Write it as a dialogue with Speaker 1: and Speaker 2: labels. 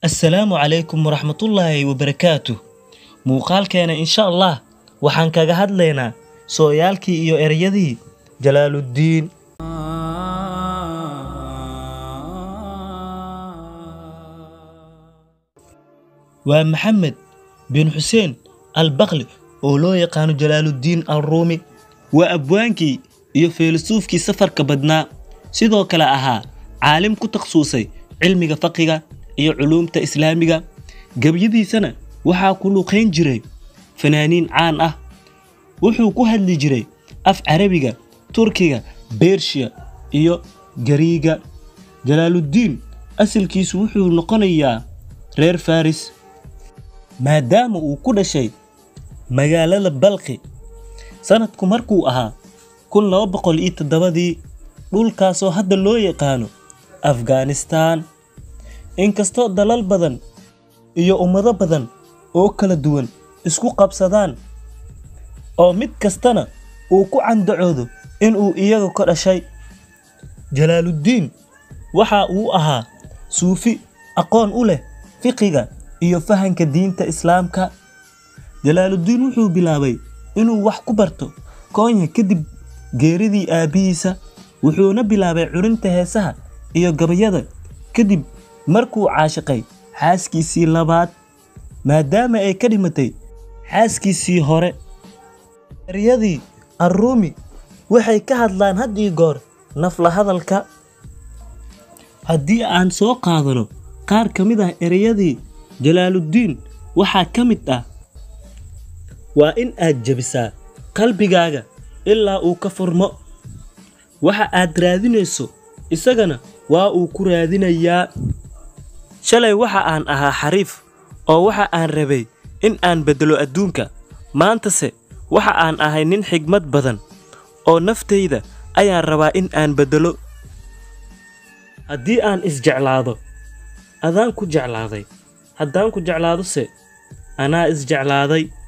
Speaker 1: assalaamu calaykum waraxmatullaahi wabarakaatu muuqaalkeena insha allah waxaan kaga hadlaynaa sooyaalkii iyo ereyadii jalaaluddiin waa maxamed bin xuseen albakli oo loo yaqaano jalaaluddiin alruumi waa abwaankii iyo feelisuufkii safarka badnaa sidoo kale ahaa caalim ku takhasusay cilmiga faqiga iyo culuumta islaamiga gebyadiisana waxaa ku luqayn jiray fanaaniin caan ah wuxuu ku hadli jiray af carabiga turkiga bershiya iyo gariiga jalaaluddiin asalkiisu wuxuu noqonayaa reer faris maadaama uu ku dhashay magaalada balqi sanadku markuu ahaa kun laba boqol iyo toddobadii dhulkaasoo hadda loo yaqaano afghanistaan inkastoo dalal badan iyo ummado badan oo kala duwan isku qabsadaan oo mid kastana uu ku candacoodo inuu iyaga ka dhashay jalaaluddiin waxa uu ahaa suufi aqoon u leh fiqiga iyo fahanka diinta islaamka jalaaluddiin wuxuu bilaabay inuu wax ku barto koonya kadib geeridii aabbihiisa wuxuuna bilaabay curinta heesaha iyo gabayada kadib markuu caashiqay xaaskiisii labaad maadaama ay ka dhimatay xaaskiisii hore eryadii arruumi waxay ka hadlaan had ii goor nafla hadalka haddii aan soo qaadano qaar ka mid ah ereyadii jalaaluddiin waxaa ka mid ah waa in aad jebisaa qalbigaaga ilaa uu ka furmo waxa aad raadinayso isagana waa uu ku raadinayaa shalay waxa aan ahaa xariif oo waxa aan rabay in aan beddelo adduunka maantase waxa aan ahay nin xigmad badan oo naftayda ayaan rabaa in aan beddelo haddii aan isjeclaado adaan ku jeclaaday haddaan ku jeclaadose anaa isjeclaaday